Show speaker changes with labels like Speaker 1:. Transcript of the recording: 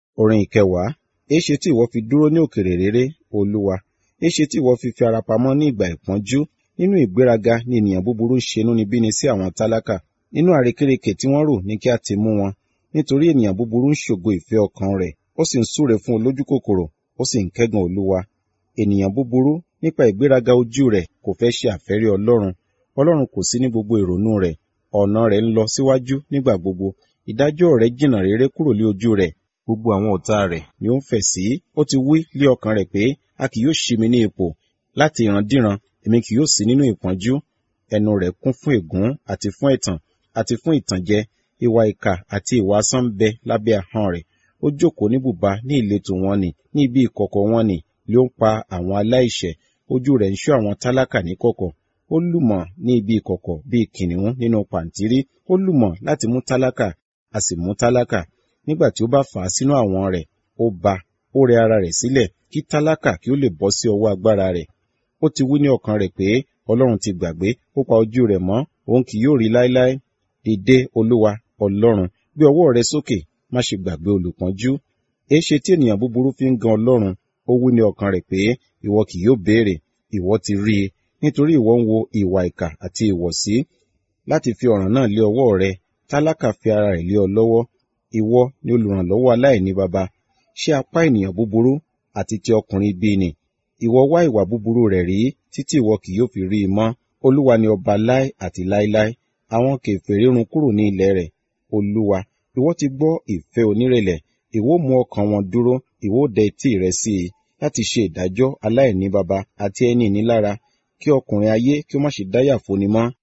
Speaker 1: Orin ìkẹwàá. Éṣe tí ìwọ fi dúró ní òkèèrè réré, Olúwa? Éṣe tí ìwọ fi fi ara pamọ́ ní ìgbà ìpọ́njú? Nínú ìgbéraga ni ènìyàn búburú ń ṣe inúnibíni sí àwọn tálákà. Nínú àrékérekè tí wọ́n rò ní kí a ti mú wọn. Nítorí ènìyàn búburú ń ṣògo ìfẹ́ ọkàn rẹ̀, ó sì ń súre fún olójúkòkòrò, ó sì ń kẹ́gàn Olúwa. Ènìyàn búburú nípa ìgbéraga ojú rẹ̀ kò fẹ́ ṣe àfẹ́rí Ọlọ́run. Ọlọ́run kò sí ní gbogbo ìrònú rẹ̀. Ọ̀nà rẹ̀ ń lọ síwájú nígbà gbogbo. Ìdájọ́ rẹ̀ jìnnà réré kúrò lé ojú rẹ̀. Gbogbo àwọn ọ̀tá rẹ̀ ni ó ń fẹ̀ sí. Ó ti wí lé ọkàn rẹ̀ pé, a kì yóò ṣí mi ní ipò. Láti ìrandíran, èmi kì yóò sí nínú ìpọ́njú. Ẹnu rẹ̀ kún fún ègún àti fún ẹ̀tàn àti fún ìtànjẹ. Ìwà ìkà àti ìwà asán ń bẹ lábẹ́ ahọ́n rẹ̀. Ó jókòó ní bùba ní ìletò wọn nì, ní ibi ìkọ̀kọ̀ wọn nì, lé ó ń pa àwọn aláìṣẹ̀. Ojú rẹ̀ ń ṣọ́ àwọn tálákà níkọ̀kọ̀. Ó lùmọ̀ ní ibi ìkọ̀kọ̀ bíi kìnnìún nínú pàǹtírí. Ó lùmọ̀ láti mú tálákà, a sì mú tálákà. Nígbà tí ó bá fà á sínú àwọn rẹ̀, ó ba, ó rẹ ara rẹ̀ sílẹ̀, kí tálákà kí ó lè bọ́ sí ọwọ́ agbára rẹ̀. Ó ti wí ní ọkàn rẹ̀ pé, Ọlọ́run ti gbàgbé, ó pa ojú rẹ̀ mọ́, òun kì yóò rí láéláé. Dìde, Olúwa, Ọlọ́run, gbé ọwọ́ rẹ sókè, má ṣe gbàgbé olùpọ́njú. Èéṣe tí ènìyàn búburú fi ń gan Ọlọ́run? Ó wí ní ọkàn rẹ̀ pé, ìwọ kì yóò béèrè, ìwọ ti rí i, nítorí ìwọ ń wo ìwà ìkà àti ìwọ̀sí. Láti fi ọ̀ràn náà lé ọwọ́ rẹ, tálákà fi ara rẹ̀ lé ọ lọ́wọ́. Ìwọ ni olùrànlọ́wọ́ aláìní baba. Ṣé apá ènìyàn búburú àti ti ọkùnrin ibi nì? Ìwọ wá ìwà búburú rẹ̀ rí títí ìwọ kì yóò fi rí i mọ́. Olúwa ni ọba láé àti láéláé. Àwọn kèfèrí run kúrò ní ilẹ̀ rẹ̀. Olúwa, ìwọ ti gbọ́ ìfẹ́ onírẹ̀lẹ̀. Ìwọ mú ọkàn wọn dúró, ìwọ dẹ etí rẹ sí i, láti ṣe ìdájọ́ aláìní baba àti ẹni ìnilára, kí ọkùnrin ayé kí ó má ṣe dáyà fóni mọ́.